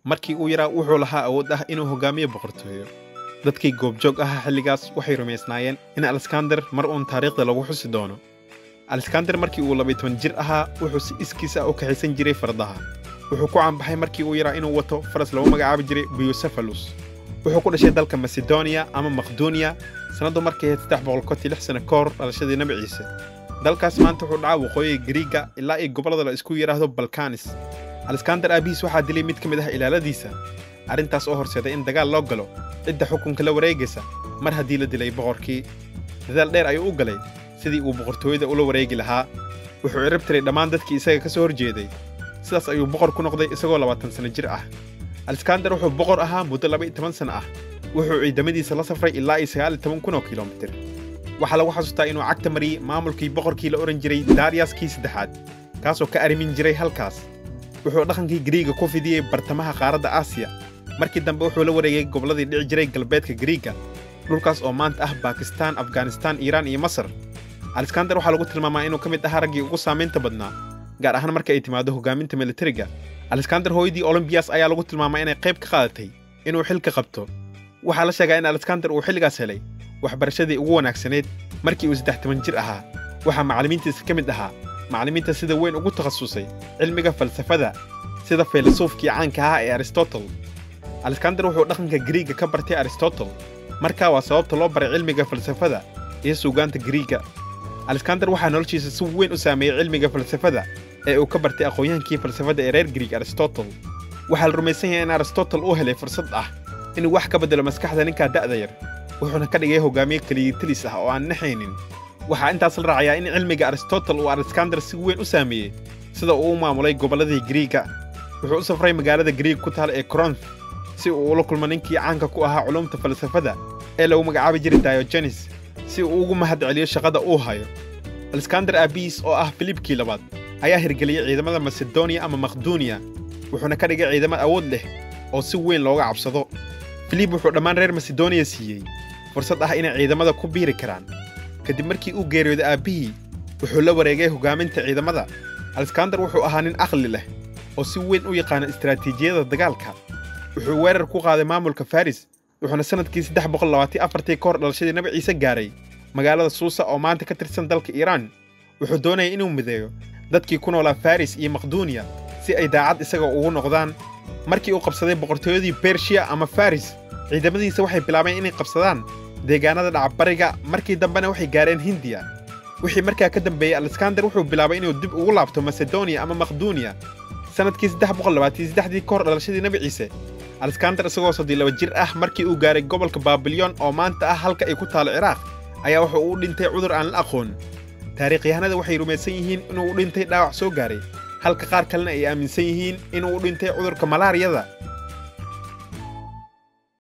markii uu yaraa wuxuu lahaa awood ah inuu hogaamiyo boqortooyo dadkii goobjoog ahaa xilligaas waxay rumaysnaayeen in alexander mar uun taariikhda lagu xusi doono alexander markii uu labay toban jir ahaa wuxuu si iskiis ah u kaxaysan jiray fardaha wuxuu ku caanbaxay markii uu yaraa inuu wato faras lagu magacaabi jiray biyosephalus wuxuu ku dhashay dalka masedoniya ama makdoniya sannaddu markay ahayd saddex boqol kontii lix sano ka hor dhalashadii nabi ciise dalkaas maanta wuxuu dhacaa waqooyiga gariiga ilaa iyo gobollada la isku yidhaahdo balkanis alexander aabihiis waxaa dilay mid ka mid ah ilaaladiisa arrintaas oo horseeday in dagaal loo galo cidda xukunka la wareegaysa mar haddii la dilay boqorkii dadaal dheer ayuu u galay sidii uu boqortooyada ula wareegi lahaa wuxuu cirib tiray dhammaan dadkii isaga ka soo horjeeday sidaas ayuu boqor ku noqday isagoo labaatan sanno jir ah alexander wuxuu boqor ahaa muddo laba iyo toban sanno ah wuxuu ciidamadiisa la safray ilaa iyo sagaal iyo toban kun oo kilomitir waxaa lagu xasuustaa inuu cagta mariyey maamulkii boqorkii la odhan jiray daryaskii saddexaad kaasoo ka arrimin jiray halkaas wuxuu dhaqankii gariiga ku fidiyey bartamaha qaaradda aasiya markii dambe wuxuu la wareegay gobolladii dhici jiray galbeedka gariiga dhulkaas oo maanta ah bakistaan afghanistaan iiraan iyo masar alexander waxaa lagu tilmaamaa inuu ka mid ahaa raggii ugu saamaynta badnaa gaar ahaan marka ay timaado hogaaminta militariga alexander hooyadii olombiyas ayaa lagu tilmaamaa inay qayb ka qaadatay inuu xilka qabto waxaa la sheegaa in alexander uu xilligaas helay waxbarashadii ugu wanaagsaneyd markii uu saddex toban jir ahaa waxaa macallimiintiisa ka mid ahaa macallimiinta sida weyn ugu takhasusay cilmiga falsafada sida faylasuufkii caanka ahaa ee aristotle alexander wuxuu dhaqanka gariiga ka bartay aristotle markaa waa sababta loo baray cilmiga falsafada iyo suugaanta gariiga alexander waxaa noloshiisa si weyn u saameeyey cilmiga falsafada ee uu ka bartay aqoonyahankii falsafada ee reer gariig aristotle waxaa la rumaysan yahay in aristotle uu helay fursad ah inuu wax ka beddelo maskaxda ninkaa da'da yar wuxuuna ka dhigay hogaamiye keliyatilis ah oo aan naxaynin waxaa intaas la raacayaa in cilmiga aristotle uu alexander si weyn u saameeyey sida uu u maamulay gobolladii gariiga wuxuu u safray magaalada gariig ku taal ee coronth si uu ula kulmo ninkii caanka ku ahaa culumta falsafada ee lagu magacaabi jiray diogenes si uu ugu mahad celiyo shaqada uu hayo alexander aabiis oo ah filibkii labaad ayaa hirgeliyey ciidamada masedoniya ama makdoniya wuxuuna ka dhigay ciidamo awood leh oo si weyn looga cabsado filib wuxuu dhammaan reer masedoniya siiyey fursad ah inay ciidamada ku biiri karaan kadib markii uu geeriyooday aabbihii wuxuu la wareegay hogaaminta ciidamada alexander wuxuu ahaa nin aqli leh oo si weyn u yaqaana istaraatiijiyada dagaalka wuxuu weerar ku qaaday maamulka faris wuxuuna sannadkii saddex boqol labaatan afartii ka hor dhalashadii nabi ciise gaaray magaalada suusa oo maanta ka tirsan dalka iiraan wuxuu doonayay inuu mideeyo dadkii ku noolaa faris iyo makdoniya si ay daacad isaga ugu noqdaan markii uu qabsaday boqortooyadii bershiya ama faris ciidamadiisa waxay bilaabeen inay qabsadaan deegaanada dhacbariga markii dambena waxay gaareen hindiya wixii markaa ka dambeeyey alexander wuxuu bilaabay inuu dib ugu laabto masedoniya ama makdoniya sannadkii saddex boqol labaatan saddexdii ka hor dhalashadii nabi ciise alexander isagoo soddii laba jir ah markii uu gaaray gobolka baabilyon oo maanta ah halka ay ku taalo ciraaq ayaa wuxuu u dhintay cudur aan la aqoon taariikhyahanada waxay rumaysan yihiin inuu u dhintay dhaawac soo gaaray halka qaar kalena ay aaminsan yihiin inuu u dhintay cudurka malaariyada